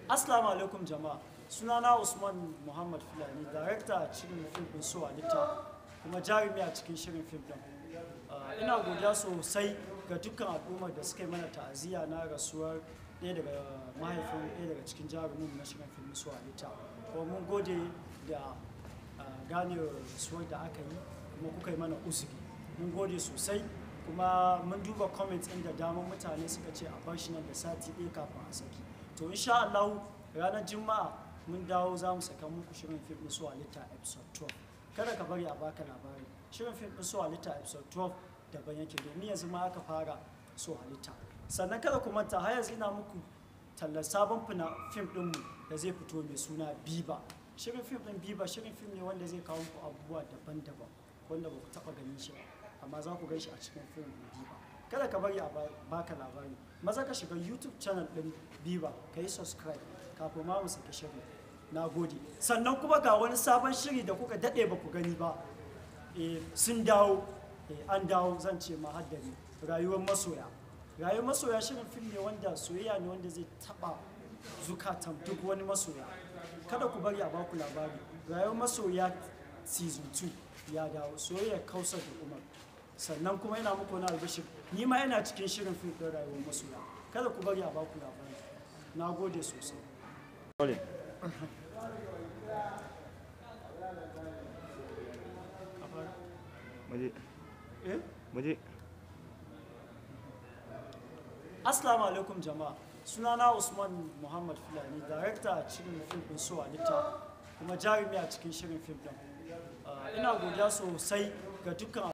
Assalamu alaikum jama'a sunana Usman Muhammad Fulani director a cikin fim ɗin so halitta kuma jarumi a cikin shirin fim ɗin Ah, ina godiya sosai ga dukkan al'ummar da suka yi mana ta'aziyya na rasuwar ɗaya daga mahaifin ɗaya daga cikin jarumin na shirin fim so halitta kuma mun gode da ah, gane rasuwar da aka yi kuma kuka yi mana uzuri mun gode sosai kuma mun duba comments ɗin da damar mutane suka ce a bar shi nan da sati ɗaya kafin a saki to insha Allah ranar juma'a mun dawo za mu saka muku shirin fim ɗin su halitta episode 12 kada ka bari a baka labari shirin fim ɗin su halitta episode 12 daban yake domin yanzu ma aka fara su halitta sannan kada ku manta har yanzu ina muku tallar sabon fina fim ɗinmu da zai fito mai suna biba shirin fim ɗin biba shirin fim ne wanda zai kawo muku abubuwa daban-daban wanda ba ku taɓa ganin shi ba amma za ku gan shi a cikin fim ɗin biba kada ka bari a ba- baka labari maza ka shiga youtube channel ɗin biba ka yi subscribe kafin ma mu saki shirin na gode sannan kuma ga wani sabon shiri da kuka daɗe ba ku gani ba Eh, sun dawo Eh, an dawo zan ce ma haddari rayuwar masoya rayuwar masoya shirin fim ne wanda soyayya ne wanda zai taɓa zukatan duk wani masoya kada ku bari a baku labari rayuwar masoya season 2 ya dawo soyayya kausar da umar sannan kuma yana muku wani albishir ni ma yana cikin shirin fim ɗin rayuwar masoya kada ku bari a baku labari na gode sosai Rolling. Muje, eh muje. Assalamu alaikum jama'a sunana Usman Muhammad Fulani director a cikin fim ɗin so halitta kuma jarumi a cikin shirin fim ɗin Ah, ina godiya sosai ga dukkan